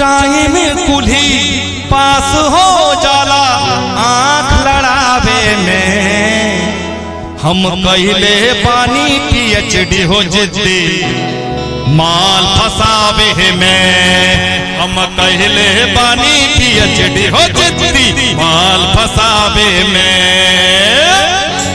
time कुल्ही पास हो जाला आंख लड़ावे में हम कहले पानी पीएचडी हो जिद्दी माल फसावे में हम कहले पानी पीएचडी हो जिद्दी माल फसावे में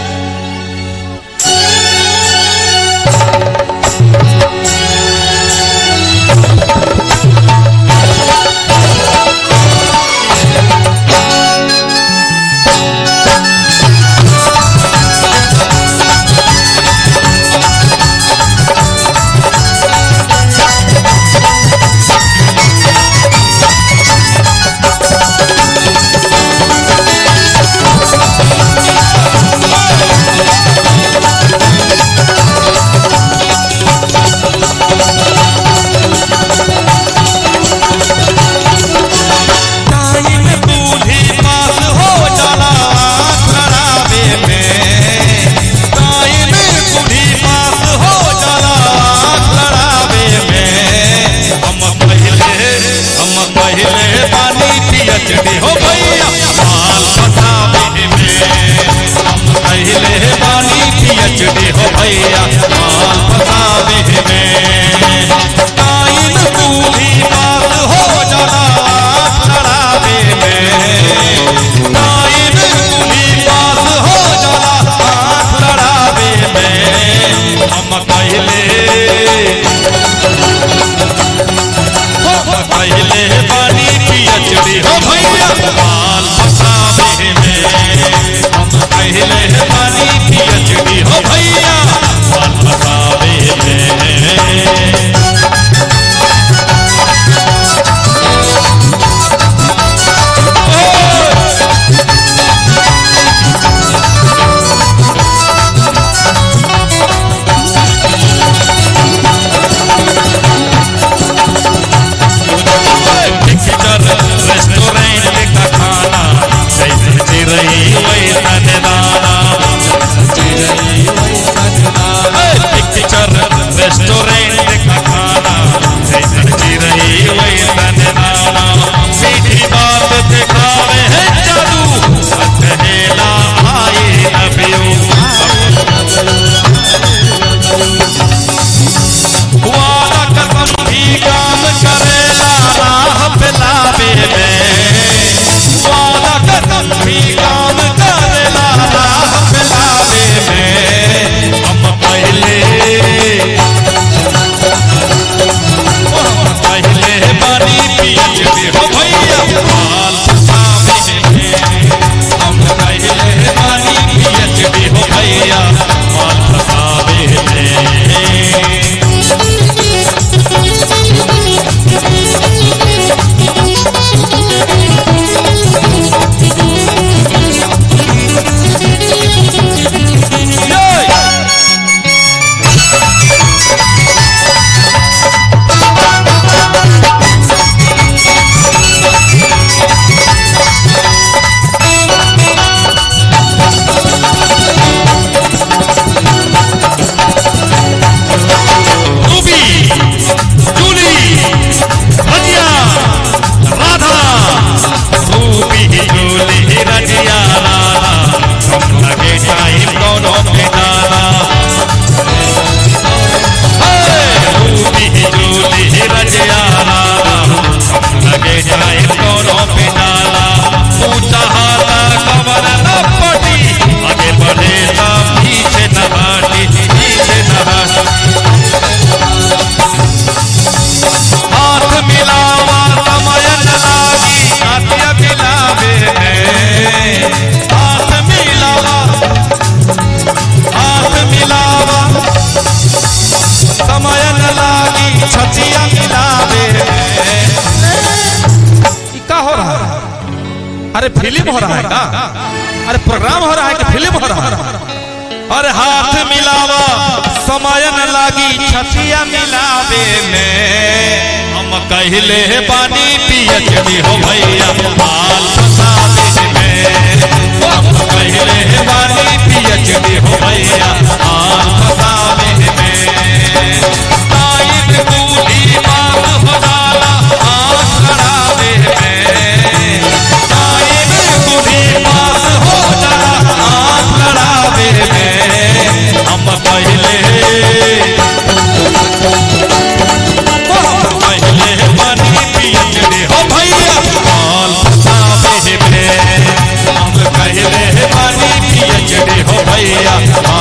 टाइम बूढ़ी पास हो जाला आँख लड़ावे में टाइम बूढ़ी पास हो जाला आँख लड़ावे में हम पहले हम पहले पानी पीएचडी हो भैया माल फसावे में हम पहले पानी पीएचडी हो भैया माल फसावे में टाइम बूढ़ी पास हो जाला आँख लड़ावे में टाइम बूढ़ी पास हो जाला आँख लड़ावे में हम पहले पहले पानी पीएचडी हो भैया माल फसावे में हम पहले पानी पीएचडी हो भैया माल फसावे में पिक्चर रेस्टोरेंट का खाना जैसे चिरई वैसन दाना पिक्चर रेस्टोरेंट का खाना जैसे चिरई वैसन दाना मीठी बात दिखावे है जादू कहेला आई लव वादा कसम भी काम करेला राह पिलावे में वादा कसम भी काम करेला राह पिलावे में हम पहले हम पहले पानी पीएचडी हो भैया माल फसावे में हम पहले पानी पीएचडी हो भैया माल फसावे में Ruby Julie Razia Radha Ruby Julie Razia Radha हम लगे टाइम दोनों पे डाला हे, रूबी जूली रजिया राधा हम लगे टाइम दोनों पे डाला ऊंचा हाथा कमर न पटी आगे बढ़े ना पीछे न हटी पीछे न हटी हाथ मिलावा समय न लागी हाथ मिलावे में हाथ मिलावा हाथ मिलावा समय न लागी छचिया मिलावे में ई का हो रहा है अरे फिल्म हो रहा है का अरे प्रोग्राम हो रहा है कि फिल्म हो रहा है अरे हाथ मिलावा समय न लागी छतिया मिलावे में हम कहले पानी पियचड़ी हो भैया माल फसावे में हम कहले पानी पियचड़ी हो भैया माल फसावे में टाइम दूधी माल हो जाला आँख मैया